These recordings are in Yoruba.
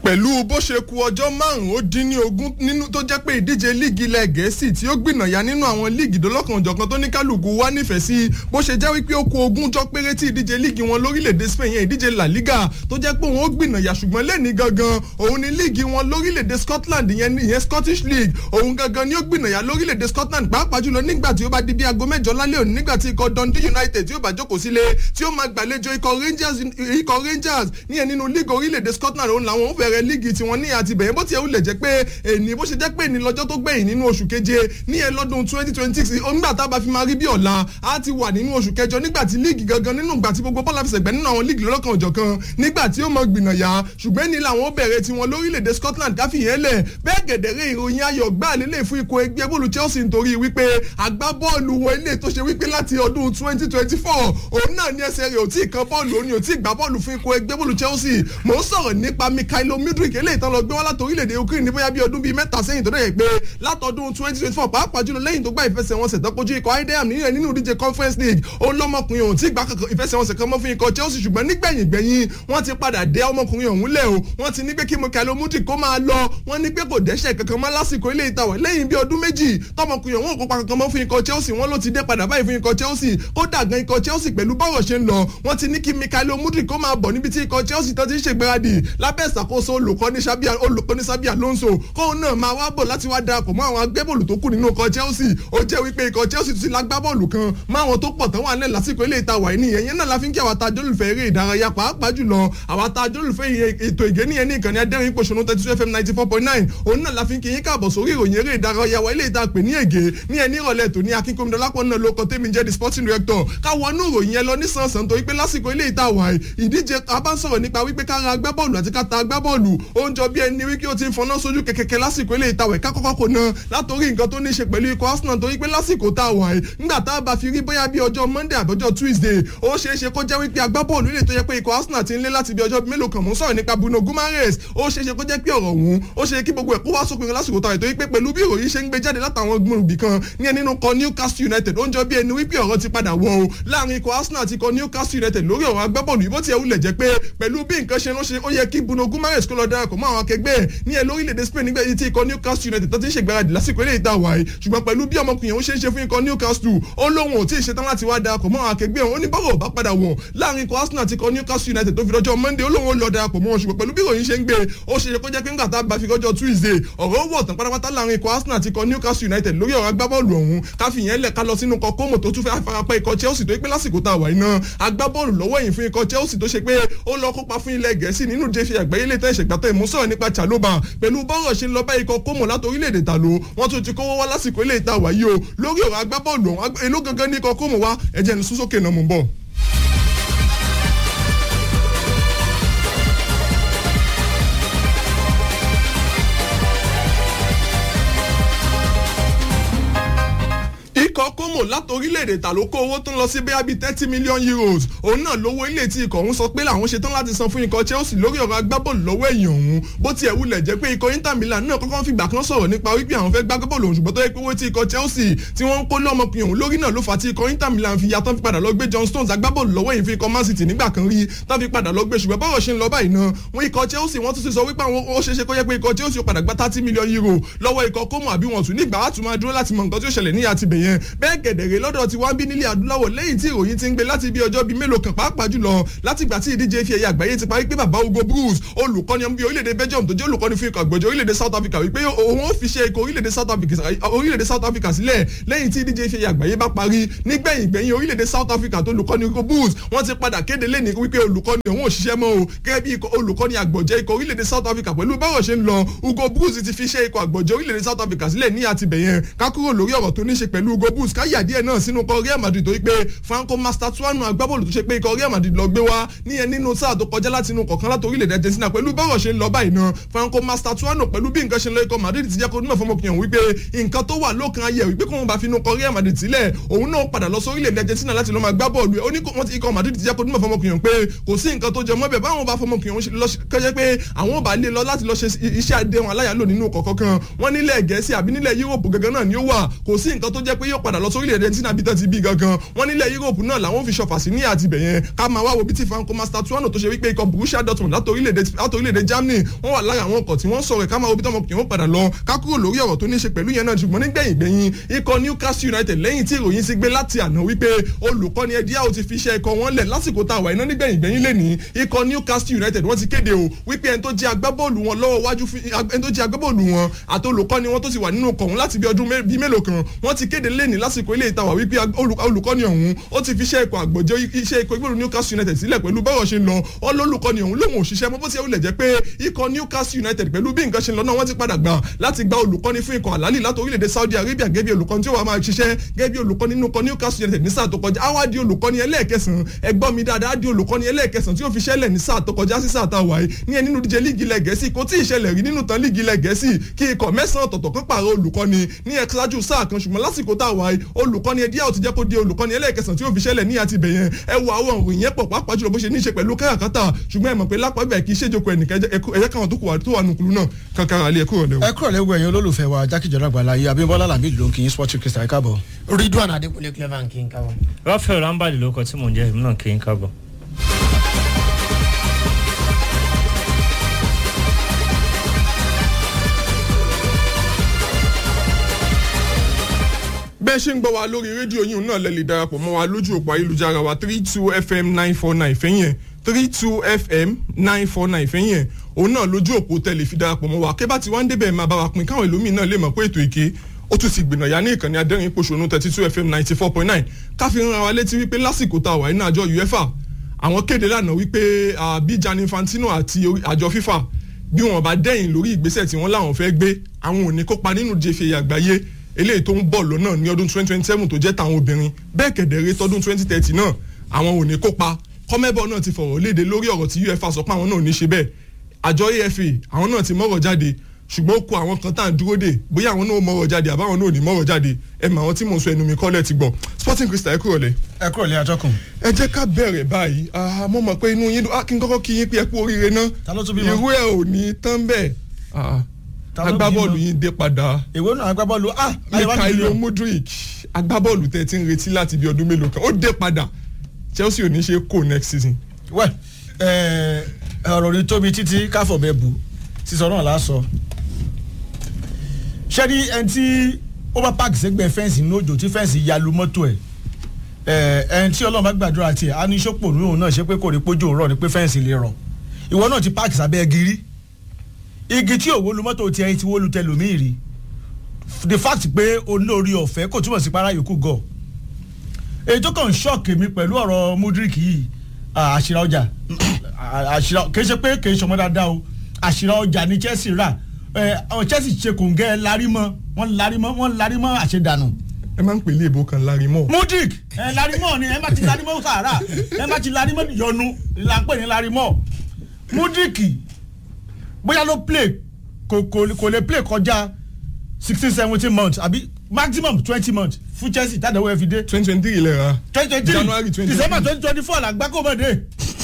pẹ̀lú bó ṣe ku ọjọ́ márùn-ún ó dín ní ogún nínú tó jẹ́ pé ìdíje líìgì ilẹ̀ gẹ̀ẹ́sì tí ó gbìnàyà nínú àwọn líìgì dọ́lọ́kanòjọ̀kan tó ní kálukú wá nífẹ̀ẹ́ sí bó ṣe jẹ́ wípé ó ku ogún jọ péré tí ìdíje líìgì wọn lórílẹ̀‐èdè Spain yẹn ìdíje La Liga tó jẹ́ pé òun ó gbìnàyà ṣùgbọ́n lẹ́ni gangan òun ni líìgì wọn lórílẹ̀‐èdè Scotland yẹn ìyẹn Scottish League òun gangan ni ó gbìnàyà lórílẹ̀‐èdè Scotland pàápàá jùlọ nígbà tí ó bá di bí aago mẹ́jọ lálẹ́ òní nígbà tí ikọ̀ Dundee United tí ó bá jókòó sílé tí ó máa gbàlejò ikọ̀ Rangers ikọ̀ Rangers níyẹn nínú líìgì orílẹ̀‐èdè Scotland òun làwọn ń bẹ̀rẹ̀ líìgì tiwọn ní àti bẹ̀yẹn bó tiẹ̀ wulẹ̀ jẹ́ pé èní bó ṣe jẹ́ pé èní lọ́jọ́ tó gbẹ̀yìn nínú oṣù keje níyẹn lọ́dún twenty twenty six nígbà tá a bá fi máa rí bí ọ̀la á ti wà nínú oṣù kẹjọ nígbà tí líìgì gangan nínú ìgbà tí gbogbo bọ́ọ̀lù àfẹsẹ̀gbẹ́ nínú àwọn líìgì lọ́lọ́kan òjọ̀kan nígbà tí ó mọ gbìnàyà ṣùgbọ́n ní làwọn bẹ̀rẹ̀ tiwọn lórílẹ̀‐èdè Scotland káfíyẹn lẹ̀ bẹ́ẹ̀ gẹ̀dẹ̀rẹ̀ ìròyìn ayọ̀ gbà lélẹ̀ fún ikọ̀ ẹgbẹ́ bọ́ọ̀lù Chelsea nítorí wípé agbábọ́ọ̀lù wọn ilé tó ṣe wípé láti ọdún twenty twenty four òun náà ní ẹsẹ̀ rẹ̀ ò tí ì kan bọ́ọ̀lù òun ò tí ì gbá bọ́ọ̀lù fún ikọ̀ ẹgbẹ́ bọ́ọ̀lù Chelsea mò ń sọ̀rọ̀ nípa Mikhailo Mudryk eléyìí tán lọ gbé wá láti orílẹ̀-èdè Ukraine ní bóyá bí ọdún bíi mẹ́ta sẹ́yìn tó dẹ̀ pé látọdún twenty twenty four pàápàá jùlọ lẹ́yìn tó gbá ìfẹsẹ̀wọnsẹ̀ tó kojú ikọ̀ idm nínú nínú ìdíje Conference League olọ́mọkùnrin ọ̀hún tí gbá ìfẹsẹ̀wọnsẹ̀ kan mọ́ fún ikọ̀ Chelsea ṣùgbọ́n nígbẹ̀yìn gbẹ̀yìn wọ́n ti padà dé ọmọkùnrin ọ̀hún lẹ̀ o wọ́n ti ní pé kí Mikhailo Mudryk kó máa lọ wọ́n ní pé kò dẹ́ṣẹ̀ kankan mọ́ lásìkò ilé ìtawẹ̀ lẹ́yìn bí ọdún méjì tọmọkùnrin ọ̀hún kópa kankan mọ́ fún ikọ̀ Chelsea wọ́n ló ti dé padà báyìí fún ikọ̀ Chelsea kódà gan ikọ̀ Chelsea pẹ̀lú bọ́rọ̀ ṣe ń lọ wọ́n ti ní kí Mikhailo Mudryk kó máa bọ̀ níbi tí ikọ̀ Chelsea tó ti ń ṣègbáradì lábẹ́ ìṣàkóso olùkọ́ni Xabi Alonso kóun náà máa wá bọ̀ láti wá darapọ̀ mọ́ àwọn agbẹ́bọ̀lù tó kù nínú ikọ̀ Chelsea ó jẹ́ wípé ikọ̀ Chelsea ti lágbá bọ́ọ̀lù kan mọ́ àwọn tó pọ̀ tán wà nílẹ̀ lásìkò ilé ìta wà ní ìyẹn náà la fi ń kí àwọn àtàjọ́ olùfẹ́ eré ìdárayá pàápàá jùlọ àwọn àtàjọ́ olùfẹ́ ètò ìgéníyẹn ní ìkànnì adẹ́rìn pòṣónú thirty two fm ninety four point nine òun náà la fi ń kí yín káàbọ̀ sórí ìròyìn eré ìdárayá wa ilé ìta pè ní ègé ní ẹni ìrọ̀lẹ́ tòní akínkómìdọ́lápọ̀ náà ló kọ tẹ́mi jẹ́ the sporting director káwọn inú ìròyìn yẹn lọ nísànsán torí pé lásìkò ilé ìta wà ìdíje a bá ń sọ̀rọ̀ nípa wípé kára agbábọ́ọ̀lù àti káta agbábọ́ọ̀lù ó ń jọ bí ẹni wípé ó ti ń fọná sójú kẹ̀kẹ́kẹ́ lásìkò ilé ìta wẹ̀ kákọ́kọ́ kò ná látòrí nǹkan tó ní ṣe pẹ̀lú ikọ̀ Arsenal torí pé lásìkò tá a wà yìí ńgbà tá a bá fi rí bóyá bí ọjọ́ Monday àbọ̀jọ́ Tuesday ó ṣeé ṣe kó jẹ́ wípé agbábọ́ọ̀lù ilé tó yẹ pé ikọ̀ Arsenal ti ń lé láti bí ọjọ́ mélòó kan mú sọ̀rọ̀ nípa Bruno Guimaraes ó ṣeé ṣe kó jẹ́ pé ọ̀rọ̀ òun ó ṣe kí gbogbo ẹ̀ kó wá sópin lásìkò tá a torí pé pẹ̀lú bí ìròyìn ṣe ń gbé jáde látàwọn gbòǹgbì kan ní ẹni nínú kọ Newcastle United ó ń jọ bí ẹni wípé ọ̀rọ̀ ti padà wọ̀ o láàrin ikọ̀ Arsenal àti ikọ̀ Newcastle United lórí ọ̀rọ̀ agbábọ́ọ̀lù yìí bó tiẹ̀ wulẹ̀ jẹ́ pé pẹ̀lú bí nǹkan ṣe ránṣẹ́ ó yẹ kí Bruno Guimaraes kó lọ darapọ̀ mọ́ àwọn akẹgbẹ́ ẹ̀ ní ẹ lórílẹ̀‐èdè Spain nígbà tí ikọ̀ Newcastle United tó ti ń ṣègbáradì lásìkò eré ìta wáyé ṣùgbọ́n pẹ̀lú bí ọmọkùnrin òun ṣe ń ṣe fún ikọ̀ Newcastle ó lóun ò tí ì ṣetán láti wá darapọ̀ mọ́ àwọn akẹgbẹ́ òun ó ní bọ́rọ̀ bá padà wọ̀ láàrin ikọ̀ Arsenal àti ikọ̀ Newcastle United tó fi lọ́jọ́ Monday ó lóun ó lọ darapọ̀ mọ́ wọn ṣùgbọ́n pẹ̀lú bí ìròyìn ṣe ń gbé ó ṣe ṣe kó jẹ́ pé ńgbà tá a bá fi lọ́jọ́ Tuesday ọ̀rọ̀ wọ̀ tán pátápátá láàrin ikọ̀ Arsenal àti ikọ̀ Newcastle United lórí ọ̀rọ̀ agbábọ́ọ̀lù ọ̀hún káfí yẹn lẹ̀ ká lọ sínú ikọ̀ Como tó tún fẹ́ farapa ikọ̀ Chelsea tó yẹ pé lásìkò tá a wà iná agbábọ́ọ̀lù lọ́wọ́ yìí fún ikọ̀ Chelsea tó ṣe pé ó lọ kópa fún ilẹ̀ Gẹ̀ẹ́sì nínú jẹ́fì àgbáyé lè tẹ́ ìṣègbàtọ̀ ìmúsọ̀rọ̀ nípa Chalobah pẹ̀lú bọ́rọ̀ ṣe ń lọ bá ikọ̀ Como láti orílẹ̀-èdè tàló wọ́n tún ti kówó wá lásìkò ilé ìta wàyí o lórí ọ̀rọ̀ agbábọ́ọ̀lù ọ̀hún èló gangan ní ikọ̀ Como wá ẹ̀jẹ̀ ní súnsókè náà mú bọ̀. ikọ̀ Como láti orílẹ̀-èdè ta ló kó owó tó ń lọ sí bẹ́ẹ̀ bíi thirty million euros òun náà lówó ilé tí ikọ̀ ọ̀hún sọ pé làwọn ṣetán láti san fún ikọ̀ Chelsea lórí ọ̀rọ̀ agbábọ́ọ̀lù lọ́wọ́ ẹ̀yìn ọ̀hún bó tiẹ̀ wulẹ̀ jẹ́ pé ikọ̀ Inter Milan náà kọ́kọ́ fìgbà kan sọ̀rọ̀ nípa wípé àwọn fẹ́ gbá agbábọ́ọ̀lù ọ̀hún ṣùgbọ́n tó yẹ pé owó tí ikọ̀ Chelsea tí wọ́n ń kó lọ́mọkùnrin ọ̀hún lórí náà ló fà á tí ikọ̀ Inter Milan fi yàtọ̀ fi padà lọ gbé John Stones agbábọ́ọ̀lù lọ́wọ́ yìí fi ikọ̀ Man City nígbà kan rí tán fi padà lọ gbé ṣùgbọ́n bọ́rọ̀ ṣe ń lọ báyìí náà wọ́n ikọ̀ Chelsea wọ́n tún ti sọ wípé àwọn ó ṣeéṣe kó yẹ pé ikọ̀ Chelsea ó padà gba thirty million euro lọ́wọ́ ikọ̀ Como àbí wọn tún nígbà wàá tún máa dúró láti mọ nǹkan tí ó ṣẹlẹ̀ ní àtibẹ̀yẹn bẹ́ẹ̀ gẹ̀dẹ̀rẹ̀ lọ́dọ̀ tí wọ́n bí nílẹ̀ adúláwọ̀ lẹ́yìn tí ìròyìn ti ń gbé láti bí ọjọ́ bíi mélòó kan pàápàá jùlọ láti ìgbà tí ìdíje fi ẹ̀yà àgbáyé ti parí pé bàbá Hugo Bruce olùkọ́ni ọmọ bíi orílẹ̀-èdè Belgium tó jẹ́ olùkọ́ni fún ikọ̀ àgbọ̀jẹ̀ orílẹ̀-èdè South Africa wípé òun ó fi ṣe ikọ̀ orílẹ̀-èdè South Africa orílẹ̀-èdè South Africa sílẹ̀ lẹ́yìn tí ìdíje fi ẹ̀yà àgbáyé bá parí nígbẹ̀yìn gbẹ̀yìn orílẹ̀-èdè South Africa tó olùkọ́ni Hugo Bruce wọ́n ti padà kéde lẹ́ni wípé olùkọ́ni òun ò ṣiṣẹ́ mọ́ o gẹ́gẹ́ bí olùkọ́ni àgbọ̀jẹ̀ ikọ̀ orílẹ̀-èdè South Africa pẹ̀lú báwọ̀ ṣe ń lọ Hugo Bruce ti fi ṣe ikọ̀ àgbọ̀jẹ̀ orílẹ̀-èdè South Africa sílẹ̀ ní àtibẹ̀yẹn ká kúrò lórí ọ̀rọ̀ tó ní ṣe pẹ̀lú Hugo Bruce káyà díẹ̀ náà sínú kọ Real Madrid torí pé Franco Mastatouano agbábọ́ọ̀lù tó ṣe pé ikọ̀ Real Madrid lọ gbé wá níyẹn nínú sáà tó kọjá láti inú kọ̀ọ̀kan láti orílẹ̀-èdè Argentina pẹ̀lú bọ́rọ̀ ṣe ń lọ báyìí náà Franco Mastatouano pẹ̀lú bí nǹkan ṣe ń lọ ikọ̀ Madrid ti jẹ́ kó nímọ̀ fọmọkùnrin wípé nǹkan tó wà lókàn ayé wípé kóun bá fi inú kọ Real Madrid sílẹ̀ òun náà padà lọ sórílẹ̀-èdè Argentina láti lọ máa gbá bọ́ọ̀lù ó ní wọ́n ti ikọ̀ Madrid ti jẹ́ kó nímọ̀ fọmọkùnrin pé kò sí nǹkan tó jẹ mọ́ bẹ̀ báwọn bá fọmọkùnrin kọjá pé àwọn bá lè lọ láti lọ ṣe iṣẹ́ àdéhùn aláyàlò nínú kọ̀ọ̀kan wọ́n nílẹ̀ Gẹ̀ẹ́sì àbí nílẹ̀ Yúróòpù gangan náà ni ó wà kò sí nǹkan tó jẹ́ pé yóò padà padà lọ sórílẹ̀-èdè tí nàbí tán ti bí gangan wọ́n nílẹ̀ Europe náà làwọn fi ṣọfà sí ní àtibẹ̀ yẹn ká máa wá wo bí tí Franco Mastattuono tó ṣe wípé ikọ̀ Borussia Dortmund látòrílẹ̀-èdè Germany wọ́n wà lára àwọn ọkọ̀ tí wọ́n sọ̀rọ̀ ká máa wo bí tọmọkùnrin wọn padà lọ ká kúrò lórí ọ̀rọ̀ tó ní ṣe pẹ̀lú yẹn náà ṣùgbọ́n nígbẹ̀yìn gbẹ̀yìn ikọ̀ Newcastle United lẹ́yìn tí ìròyìn ti gbé láti àná wípé olùkọ́ni Eddie Howe ti fi iṣẹ́ ikọ̀ wọn lẹ̀ lásìkò tá a wà iná nígbẹ̀yìn gbẹ̀yìn lè ní ikọ̀ Newcastle United wọ́n ti kéde o wípé ẹni tó jẹ́ agbábọ́ọ̀lù wọn lọ́wọ́ wájú ẹni tó jẹ́ agbábọ́ọ̀lù wọn àti olùkọ́ni wọn tó ti wà nínú ọkọ̀ wọn láti bí ọdún bíi mélòó kan wọ́n ti kéde lẹ́ni lásìkò ilé ìtawà wípé olùkọ́ni ọ̀hún ó ti fi iṣẹ́ ikọ̀ àgbọ̀jọ́ iṣẹ́ ikọ̀ ìgbèrú Newcastle United sílẹ̀ pẹ̀lú bọ́rọ̀ ṣe ń lọ ọlọ́lùkọ́ni ọ̀hún lóun òṣìṣẹ́ mọ́ bó ti wulẹ̀ jẹ́ pé ikọ̀ Newcastle United pẹ̀lú bí nǹkan ṣe ń lọ náà wọ́n ti padà gbà láti gba olùkọ́ni fún ikọ̀ àlálì láti orílẹ̀-èdè Saudi Arabia gẹ́gẹ́ bí olùkọ́ni tí ó wà máa ṣiṣẹ́ gẹ́gẹ́ bí olùkọ́ni nínú ikọ̀ Newcastle United ní sáà tó kọjá á wá di olùkọ́ni ẹlẹ́ẹ̀kẹsàn-án ẹgbọ́n mi dáadáa á di olùkọ́ni ẹlẹ́ẹ̀kẹsàn-án tí ó fi ṣẹlẹ̀ ní sáà tó kọjá sí sáà tá a wà yìí ní ẹ nínú díje líìgì ilẹ̀ gẹ̀ẹ́sì kò tí ì ṣẹlẹ̀ rí nínú tán líìgì ilẹ̀ gẹ̀ẹ́sì kí ikọ̀ mẹ́sàn-án ọ̀tọ̀ọ̀tọ̀ kan pààrọ̀ olùkọ́ni ní ẹ̀ṣáájú sáà kan ṣùgbọ́n lásìkò tá a wà yìí olùkọ́ni ẹdí àwọn ti jẹ́ kó di olùkọ́ni ẹlẹ́ẹ̀kẹsàn tí ó fi ṣẹlẹ̀ ní àti bẹ̀yẹn ẹ wo àwọn òròyìn yẹn pọ̀ pàápàá jùlọ bó ṣe ní í ṣe pẹ̀lú káràkátà ṣùgbọ́n ẹ mọ̀ pé lápá ibẹ̀ kì í ṣèjọkọ̀ ẹnìkan ẹ̀yẹ káwọn tó wà nùkúlù náà kankan àlẹ́ ẹ̀kọ́ rẹ̀ ẹ kúrò lẹ́wọ̀ ẹ̀yin olólùfẹ́ wa jákèjọdọ̀ àgbàlá yìí Abímbọ́lá làmì ló ń kí yín sporting crystal ẹ káàbọ̀. Ridwan Adékúnlé clever kí n kábọ̀. Rafael Rambali ló kọ tí mò ń jẹ́ èmi náà kí n kábọ̀. bẹ́ẹ̀ ṣe ń gbọ́ wa lórí rédíò yìí náà lẹ lè darapọ̀ mọ́ wa lójú òpó ayélujára wa three two fm nine four nine fẹ́yìn three two fm nine four nine fẹ́yìn òun náà lójú òpó tẹ̀lé fi darapọ̀ mọ́ wa kébà tí wọ́n ń débẹ̀ máa bá wa pín káwọn ẹlòmíì náà lè mọ̀ pé ètò ìké ó tún ti gbìnà yá ní ìkànnì adẹ́rìn pòṣónú thirty two fm ninety four point nine káfí ń ra wa létí wípé lásìkò tá a wà nínú àjọ uefa àwọn kéde lánàá wípé bí Gianni Infantino àti àjọ FIFA bí wọn bá dẹ́yìn lórí ìgbésẹ̀ tí wọ́n láwọn fẹ́ gbé àwọn ò ní kópa nínú jẹ́fẹ̀ àgbáyé eléyìí tó ń bọ̀ lọ́nà ní ọdún twenty twenty seven tó jẹ́ tàwọn obìnrin bẹ́ẹ̀ kẹ̀dẹ̀rẹ́ tọdún twenty thirty náà àwọn ò ní kópa kọ́mẹ́bọ̀ náà ti fọ̀rọ̀ léde lórí ọ̀rọ̀ tí uefa sọ pé àwọn náà ò ní ṣe bẹ́ẹ̀ àjọ afa àwọn náà ti mọ̀rọ̀ jáde ṣùgbọ́n ó kó àwọn kan tá à ń dúró dè bóyá àwọn náà mọ̀rọ̀ jáde àbáwọn náà ò ní mọ̀rọ̀ jáde ẹ mọ àwọn tí mò ń sọ ẹnu mi kọ́lẹ̀ ti gbọ́ sporting crystal ẹ kúrò lẹ̀. ẹ kúrò lẹ́ atọ́kùn. ẹ jẹ́ ká bẹ̀rẹ̀ báyìí mo mọ̀ pé inú yín dùn kí n kọ́kọ́ kí yín pé ẹ kú oríire náà ta ló tún bímọ. irú ẹ ò ní tán bẹ́ẹ̀ Ta ló agbábọ́ọ̀lù bímọ? yín dé padà ìwé náà agbábọ́ọ̀lù ah ayé wá Mikhailo nílò. Mudrik agbábọ́ọ̀lù tẹ́ ti ń retí láti bí ọdún mélòó kan ó dé padà Chelsea ò ní ṣe kó next season. wẹ́ ẹ ọ̀rọ̀ ní tóbi títí káfọ̀ bẹ́ẹ̀ bu sísọ náà lásọ. ṣẹ́ni ẹni tí ó bá páàkì sẹ́gbẹ̀ẹ́ fẹ́ǹsì ní òjò tí fẹ́ǹsì ya lu mọ́tò ẹ̀ ẹ ẹni tí ọlọ́run bá gbàdúrà tiẹ̀ á ní sọ́pọ̀ ní òun náà ṣe pé kò rí pójú òun rọ̀ ni pé fẹ́ǹsì lè rọ̀ ìwọ náà ti páàkì sábẹ́ igi rí igi tí òwò lu mọ́tò tiẹ̀ ti wó lu tẹlòmíì rí the fact pé olórí ọ̀fẹ́ kò túmọ̀ sí para yòókù gọ̀ èyí tó kàn ṣọ́ọ̀kì mi pẹ̀lú ọ̀rọ̀ Mudrik yìí ah, àṣìrà ọjà ah, àṣìrà kì í ṣe pé kì í ṣọmọ dáadáa o àṣìrà ọjà ni Chelsea rà ẹ ọ Chelsea ṣe kòǹgẹ́ larímọ́ wọ́n larímọ́ wọ́n larímọ́ àṣedànù ẹ máa ń pè ní èbó kan lárí mọ́. Mudrik ẹ larímọ́ ni ẹ bá ti larímọ́ sàárà ẹ bá ti larímọ́ yọnu là ń pè ní larímọ́ Mudrik bóyá ló play kò kò kò lè play kọjá sixteen seventeen months àbí maximum twenty months fún Chelsea tàdáwọ́ ẹ fi dé twenty twenty three lẹ́ra twenty twenty January three 2023. December twenty twenty four la gbá kó mọ̀ dé.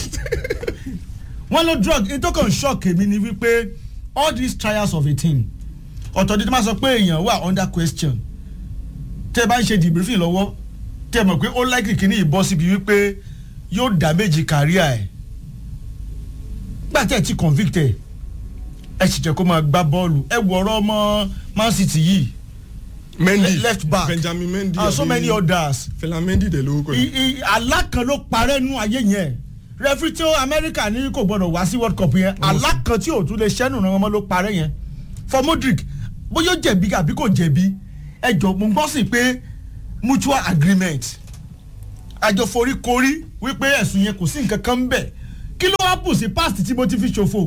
wọ́n ló drug ètò kan shock èmi ni wípé all these trials of a team ọ̀tọ̀ dídí máa sọ pé èèyàn wà under question tẹ́ ẹ bá ń ṣe debriefing lọ́wọ́ tẹ́ ẹ mọ̀ pé ó likely kí ní ìbọn síbi wípé yóò damage career ẹ̀ gbà tẹ́ ẹ ti convict ẹ̀ ẹ sì jẹ́ kó máa gbá bọ́ọ̀lù ẹ wọ ọ̀rọ̀ ọmọ Man City yìí Mendy left back Benjamin Mendy and so àbí many others Fela Mendy dẹ̀ lórúkọ yìí. I- i- àlá kan ló parẹ́ nú ayé yẹn rẹfrí tí ó amẹ́ríkà ní kò gbọ́dọ̀ wá sí world cup yẹn àlá kan tí ò tún lè ṣẹ́nu ràn wọ́n mọ́ ló parẹ́ yẹn for Modric bóyá ó jẹ̀bi àbí kò jẹ̀bi ẹ jọ mo gbọ́ sí pé mutual agreement àjọ foríkorí wípé ẹ̀sùn yẹn kò sí nǹkan kan ń bẹ̀ kí ló wá bù sí past tí mo ti fi ṣòfò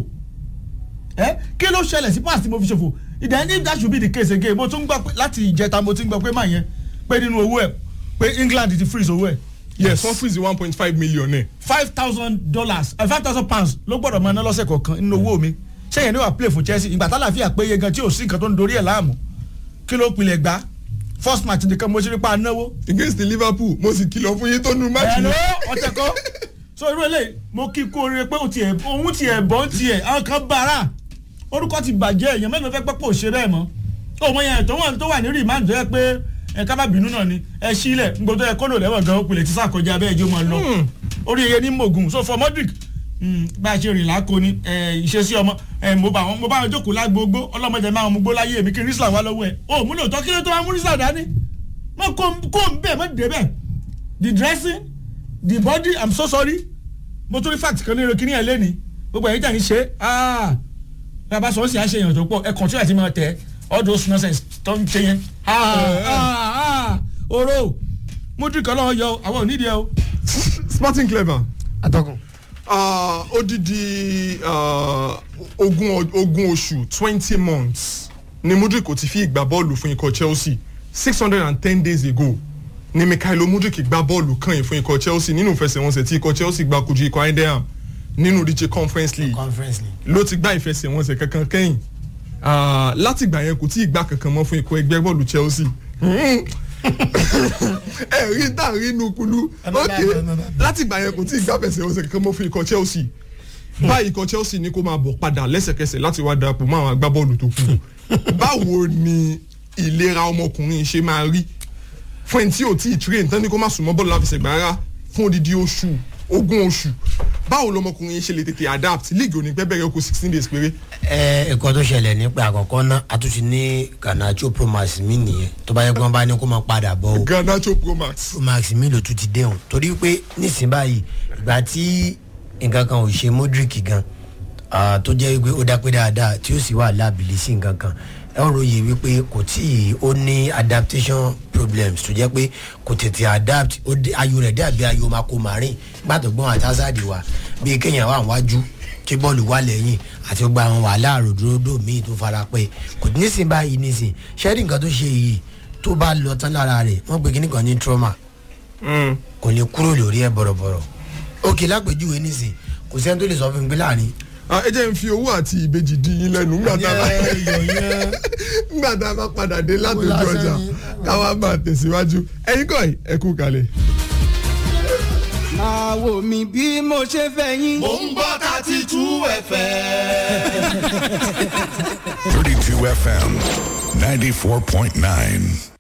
ẹ kí ló ṣẹlẹ̀ sí past tí mo fi ṣòfò then if that should be the case again mo tún gbọ́ pé láti ìjẹta mo ti ń gbọ́ pé máa yẹn pé nínú owó ẹ̀ pé England ti freeze owó ẹ̀ yes wọ́n freeze one point five million ẹ̀. five thousand dollars five thousand pounds ló gbọ́dọ̀ máa ná lọ́sẹ̀ kọ̀ọ̀kan nínú owó mi ṣé yẹn ní wàá play fún Chelsea ìgbà tálàfíà péye gan tí ò sí nǹkan tó ń dorí ẹ̀ láàmú kí ló pilẹ̀ gbá first match nìkan mo ṣe rí pa náwó. against the Liverpool mo sì kìlọ̀ fún yín tó nu match ẹ̀rọ yẹn. ọ̀tẹ̀ kọ́ so irú eléyìí mo kí kú oríire pé òun tiẹ̀ òun tiẹ̀ bọ́ ń tiẹ̀ àwọn kan bára orúkọ ti bàjẹ́ èèyàn mélòó fẹ́ pẹ́ pò ṣe bẹ́ẹ̀ mọ́ òun yẹn tó wà tó wà ní rìmáàdì tó yẹ pé ẹ ká má bínú náà ni ẹ sílẹ̀ ngbọ́dọ̀ ẹ kólò lẹ́wọ̀n gan òpìlẹ̀ tí sàkọjá abẹ́ ẹjọ́ máa lọ orí iye ní mògùn so for Modric mm, bá a ṣe rìn láko ni ẹ, ìṣesí ọmọ ẹ, mo bá wọn mo bá wọn jókòó lágbógbó ọlọ́mọdé máa mú gbó láyé mi kí n rísà wá lọ́wọ́ ẹ o múlò tọ́ kí ló tó wá mú rísà dání mọ kó kó n bẹ́ẹ̀ mọ dé bẹ́ẹ̀ the dressing the body i'm so sorry mo tún rí fact kan nínú kíní ẹ lẹ́ni gbogbo ẹ̀yìn tàn ní ṣe ah bàbá sọ ọ́ sì á ṣe èèyàn tó pọ̀ ẹ kọ̀ntínú àti máa tẹ̀ all those nonsense tó ń ṣe yẹn ah ah ah oró Modric ọlọ́wọ́ yọ àwọn ò nídìí ẹ o. Sporting Clever atọ́kùn. uh, odidi uh, ogún ọ- ogún oṣù twenty months ni Modric kò ti fi ìgbà bọ́ọ̀lù fún ikọ̀ Chelsea six hundred and ten days ago ni Mikhailo Modric gbá bọ́ọ̀lù kan yìí fún ikọ̀ Chelsea nínú ìfẹsẹ̀wọnsẹ̀ tí ikọ̀ Chelsea gbá kojú ikọ̀ Eindhoven nínú ìdíje Conference League conference ni. ló ti gbá ìfẹsẹ̀wọnsẹ̀ kankan kẹ́yìn Ah, láti ìgbà yẹn kò tí ì gbá kankan mọ́ fún ikọ̀ ẹgbẹ́ bọ́ọ̀lù Chelsea ẹ rí tá a rí inú kulú Ẹ má ok bá- ẹ má bá- láti ìgbà yẹn kò tí ì gbá ìfẹsẹ̀wọnsẹ̀ kankan mọ́ fún ikọ̀ Chelsea báyìí ikọ̀ Chelsea ní kó máa bọ̀ padà lẹ́sẹ̀kẹsẹ̀ láti wá darapọ̀ mọ́ àwọn agbábọ́ọ̀lù tó kù báwo ni ìlera ọmọkùnrin ṣe máa rí fún ẹni tí ò tí ì train tán ní kó má sùn mọ́ bọ́ọ̀lù láfẹsẹ̀gbá rárá fún odidi oṣù ogún oṣù báwo lọmọkùnrin ṣe lè tètè adapt league òní pẹ́ bẹ̀rẹ̀ oko sixteen days péré ẹ ẹ̀kọ́ tó ṣẹlẹ̀ ní pé àkọ́kọ́ náà a tún ti ní Garnacho Promax mi nìyẹn tó bá yẹ kí wọ́n bá ní kó máa padà bọ̀ o Garnacho Pro Max. Promax mi ló tún ti dẹ̀hùn torí pé nísìnyí báyìí ìgbà tí nǹkan kan ò ṣe Modric gan ah, tó jẹ́ wípé ó dápé dáadáa tí ó sì wà láàbìlì sí nǹkan kan ẹ ń ròyìn wípé kò tí ì ó ní adaptation problems tó jẹ́ pé kò tètè adapt ó dé- ayò rẹ̀ dàbí ayò mako marin gbàtọ̀ gbọ́n àti hazard wa bíi kéèyàn wà wájú kí bọ́ọ̀lù wà lẹ́yìn àti gbogbo àwọn wàhálà ròdòdó míì tó fara pẹ́ kò nísìnyí báyìí nísìnyí ṣẹ́ẹ́rì nǹkan tó ṣe yìí tó bá lọ tán lára rẹ̀ wọ́n pe kíní kan ní trauma Mm. kò lè kúrò lórí ẹ bọ̀rọ̀bọ̀rọ̀ òkè lápèjúwe nísìn kò sẹ́ni tó lè sọ fún mi pé láàrin. Ah, ẹ jẹ́ n fi owó àti ìbejì di yín lẹ́nu ńgbà tá a bá ńgbà tá a bá padà dé látòjú lásán ọjà ni. káwá máa tẹ̀síwájú ẹ̀yin kọ́ ẹ̀ ẹ kú kalẹ̀. máa wò mí bí mo ṣe fẹ́ yín. Mo ń gbọ́ thirty two FM. 32 FM 94.9.